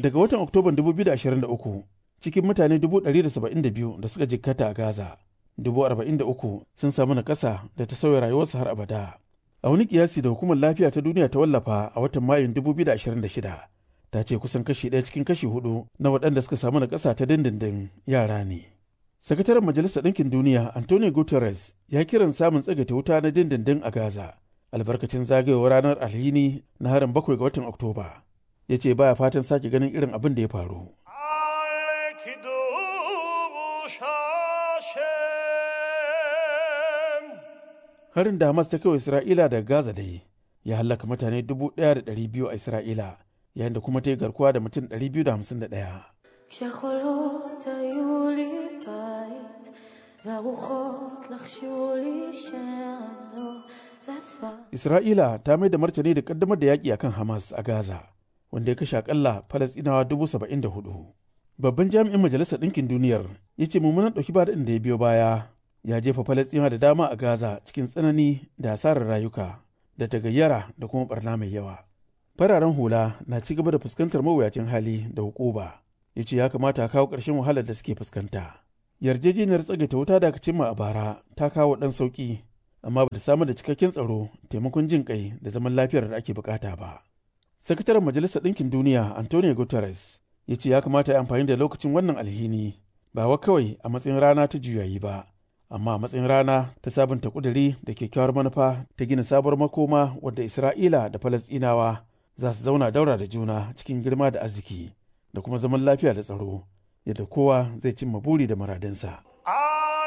Daga watan Oktoban 2023 cikin mutane 172 da suka jikkata a Gaza, 43 sun samu nakasa da ta sauya rayuwarsu har abada. A wani kiyasi da hukumar lafiya ta duniya ta wallafa a watan Mayun 2026 ta ce kusan kashi ɗaya cikin kashi hudu na waɗanda suka samu nakasa ta dindindin yara ne. Sakataren Majalisar Ɗinkin Duniya Antonio Guterres ya kiran samun tsagaita wuta na dindindin a Gaza albarkacin zagayowar ranar alhini na harin bakwai ga watan Oktoba. Ya ce baya fatan sake ganin irin abin da ya faru. Harin da Hamas ta kai Isra'ila daga Gaza dai ya hallaka mutane 1,200 a Isra'ila yayin da kuma ta yi garkuwa da mutum 251. כשחולות היו לי בית, והרוחות לחשו לי שאני לא לבד. Isra'ila ta mai da martani da kaddamar da yaƙi akan Hamas a Gaza, wanda ya kashe akalla Falasɗinawa dubu saba'in da hudu. Babban jami'in Majalisar Ɗinkin Duniyar ya ce mummunan ɗauki ba da ya biyo baya ya jefa Falasɗinawa da dama a Gaza cikin tsanani da asarar rayuka da tagayyara da kuma barna mai yawa. Fararen hula na ci gaba da fuskantar mawuyacin hali da hukuba. Ya ce ya kamata a kawo ƙarshen wahalar da suke fuskanta. Yarjejeniyar tsagaita wuta da aka cimma a bara ta kawo ɗan sauƙi amma ba ta samar da cikakken tsaro taimakon jin kai da zaman lafiyar da ake bukata ba. Sakataren Majalisar Ɗinkin Duniya Antonio Guterres ya ce ya kamata ya amfani da lokacin wannan alhini ba wa kawai a matsayin rana ta juyayi ba, amma a matsayin rana ta sabunta kuduri da kyakkyawar manufa ta gina sabuwar makoma wadda Isra'ila da Falasɗinawa za su zauna daura da juna cikin girma da arziki da kuma zaman lafiya da tsaro yadda kowa zai cimma buri da muradinsa.